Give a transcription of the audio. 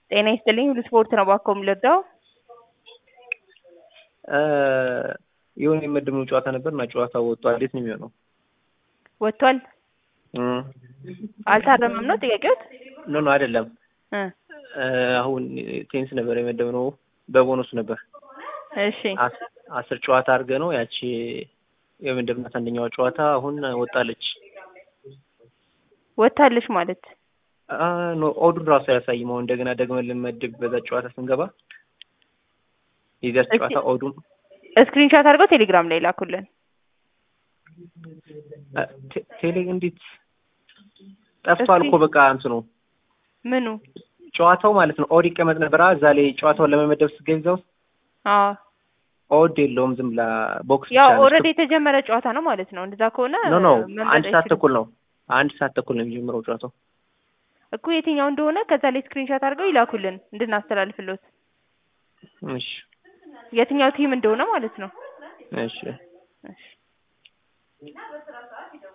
ጤና ይስጥልኝ ሁሉ ስፖርት ነው እባክዎ የምልወደው የሆነ የመደብነው ጨዋታ ነበር እና ጨዋታው ወጥቷል። እንዴት ነው የሚሆነው? ወጥቷል እም፣ አልታረመም ነው ጥያቄዎት? ኖ ኖ አይደለም። እ አሁን ቴኒስ ነበር የመደብነው በቦነሱ ነበር። እሺ አስ- አስር ጨዋታ አድርገ ነው ያቺ የመደብናት አንደኛዋ ጨዋታ አሁን ወጣለች። ወጥታለች ማለት አ ኖ ኦዱን ራሱ አያሳይም። አሁን እንደገና ደግመን ልንመድብ በዛ ጨዋታ ስንገባ የዚያች እስኪ- ጨዋታ ኦዱን ስክሪንሾት አድርገው ቴሌግራም ላይ ላኩልን። አ፣ ቴ- ቴሌ እንዴት ጠፍቷል እስኪ- እኮ በቃ እንትኑ ምኑ? ጨዋታው ማለት ነው። ኦድ ይቀመጥ ነበር አ፣ እዛ ላይ ጨዋታውን ለመመደብ ስትገቢ እዛ ውስጥ አዎ ኦድ የለውም። ዝም ብላ ቦክስ ያው ብቻ ነች። ኦልሬዲ የተጀመረ ጨዋታ ነው ማለት ነው። እንደዛ ከሆነ ኖ ኖ መምረጥ አንድ ሰዓት አይችልም። ተኩል ነው። አንድ ሰዓት ተኩል ነው የሚጀምረው ጨዋታው። እኮ የትኛው እንደሆነ ከዛ ላይ ስክሪንሾት አድርገው ይላኩልን እንድናስተላልፍሎት እሺ የትኛው ቲም እንደሆነ ማለት ነው። እሺ እሺ